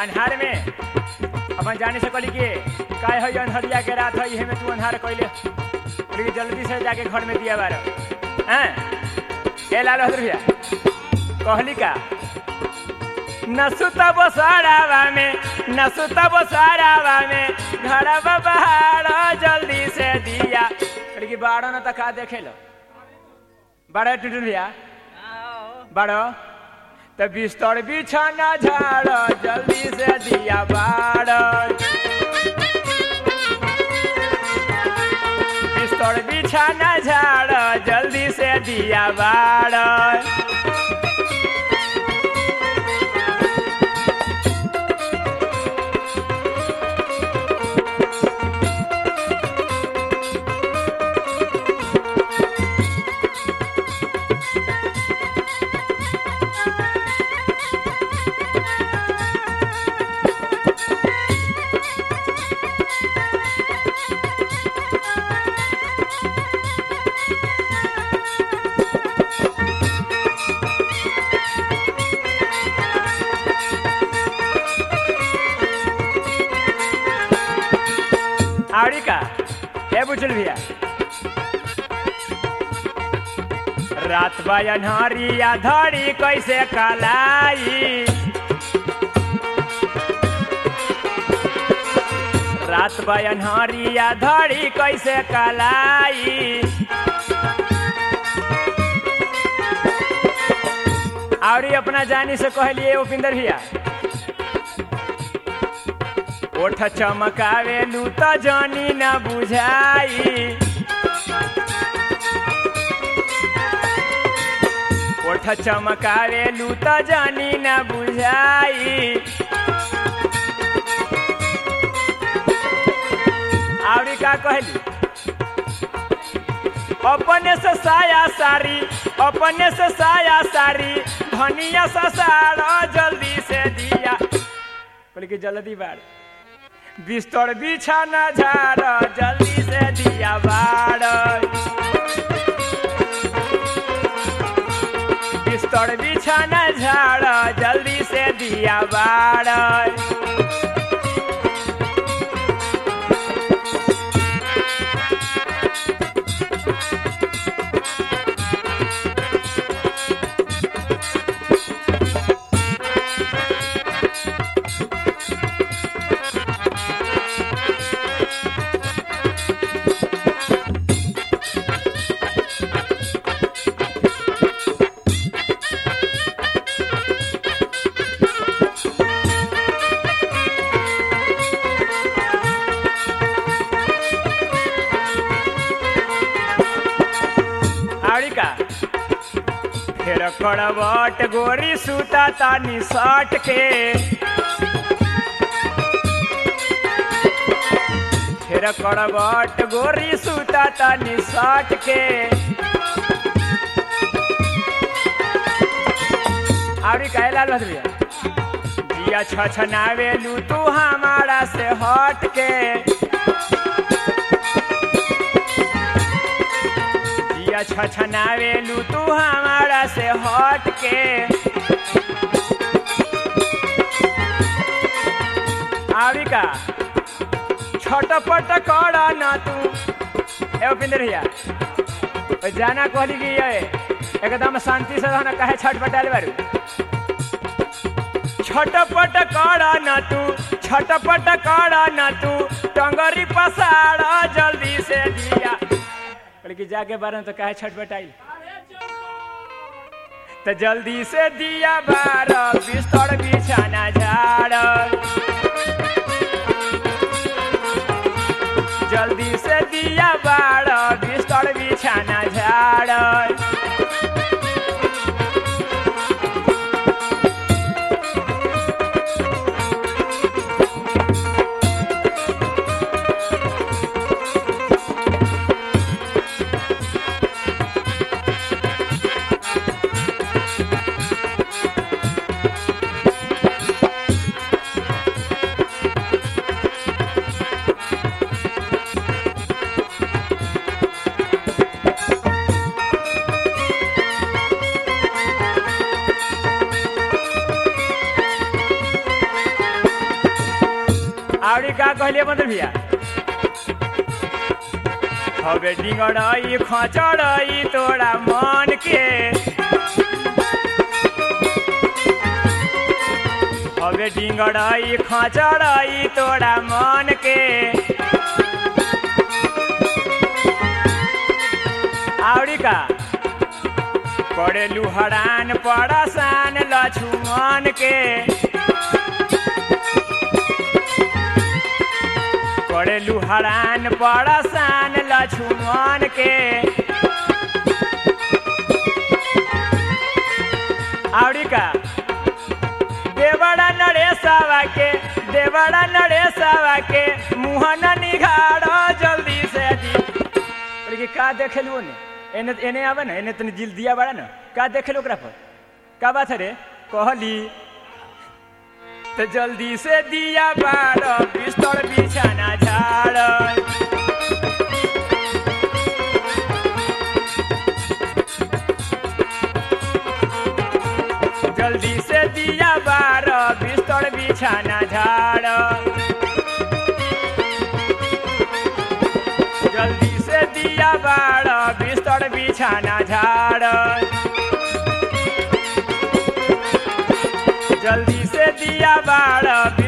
अन्हार में अपन जाने से कहली कि काय है अन्हरिया के रात है में तू अन्हार कैले कहली कि जल्दी से जाके घर में दिया बार हैं ए लाल बहादुर भैया कहली का न सुतब सरावा में न सुतब सरावा में घरवा बहार जल्दी से दिया कहली कि बाड़ो न तका देखे लो बाड़ा टुटुन भैया बाड़ो त बिस्तर बिछाना झाड़ जल्दी से दिया बाड़ बिस्तर बिछाना झाड़ जल्दी से दिया बाड़ आवड़ी का ए बुचल भैया रात बयनहरिया धड़ी कैसे कलाई रात बयनहरिया धड़ी कैसे कलाई आवड़ी अपना जानी से कहलिए उपिंदर भैया ओठ चमकावेलू त जानी न बुझाई ओठ चमकावेलू त जानी न बुझाई आवरी का कहली अपने से साया सारी अपने से साया सारी धनिया ससार जल्दी से दिया बोले कि जल्दी बाढ़ बिस्तर बिछाना झाड़ जल्दी से दिया बाड़ बिस्तर बिछाना झाड़ जल्दी से दिया बाड़ आवड़ी का फिर कड़वट गोरी सूता तानी सट के फिर कड़वट गोरी सूता तानी सट के आवड़ी का लाल बहादुर भैया दिया छछनावेलू तू हमारा से हट के दिया छछनावेलू तू हमारा से हट के आवी का छटपट कर न तू ए उपिंदर भैया ओ जाना कहली कि ये एकदम शांति से रहना काहे छटपटाले बारू छटपट कर न तू छटपट कर न तू टंगरी पसार जल्दी से दिया कहली कि जाके बारह तो काहे छटपटाई तो जल्दी से दिया बार बिस्तर बिछाना झाड़ जल्दी से दिया बार बिस्तर बिछाना झाड़ आवड़ी का कहलिए बंदर भैया हवे डिंगड़ई खचड़ई तोरा मन के हवे डिंगड़ई खचड़ई तोरा मन के आवड़ी का पड़े लुहरान पड़सान लछुमन के पड़े लुहरान पड़सान लछुमन के आवड़ी का देवड़ा नरेशवा के देवड़ा नरेशवा के मुहन निघाड़ जल्दी से दी बोले कि का देखेलू ने एने एने आवे ना एने तनी जिल दिया बड़ा ना का देखेलू ओकरा पर का बात है रे कहली तो जल्दी से दिया बाड़ बिस्तर बिछाना झाड़ जल्दी से दिया बाड़ बिस्तर बिछाना झाड़ जल्दी से दिया बाड़ बिस्तर बिछाना झाड़ जल्दी से दिया बाड़